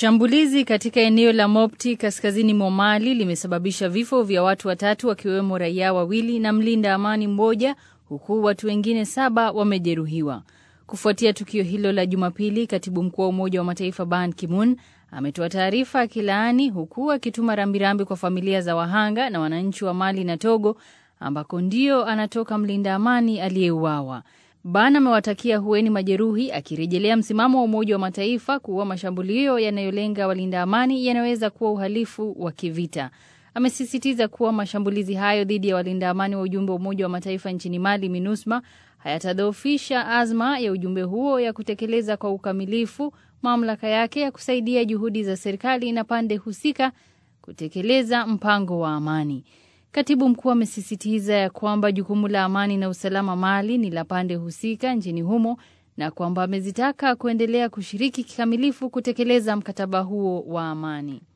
Shambulizi katika eneo la Mopti kaskazini mwa Mali limesababisha vifo vya watu watatu wakiwemo raia wawili na mlinda amani mmoja huku watu wengine saba wamejeruhiwa. Kufuatia tukio hilo la Jumapili, katibu mkuu wa Umoja wa Mataifa Ban Ki-moon ametoa taarifa akilaani huku akituma rambirambi kwa familia za wahanga na wananchi wa Mali na Togo ambako ndio anatoka mlinda amani aliyeuawa. Ban amewatakia hueni majeruhi, akirejelea msimamo wa Umoja wa Mataifa kuwa mashambulio yanayolenga walinda amani yanaweza kuwa uhalifu wa kivita. Amesisitiza kuwa mashambulizi hayo dhidi ya walinda amani wa ujumbe wa Umoja wa Mataifa nchini Mali, MINUSMA, hayatadhoofisha azma ya ujumbe huo ya kutekeleza kwa ukamilifu mamlaka yake ya kusaidia juhudi za serikali na pande husika kutekeleza mpango wa amani. Katibu mkuu amesisitiza ya kwamba jukumu la amani na usalama Mali ni la pande husika nchini humo na kwamba amezitaka kuendelea kushiriki kikamilifu kutekeleza mkataba huo wa amani.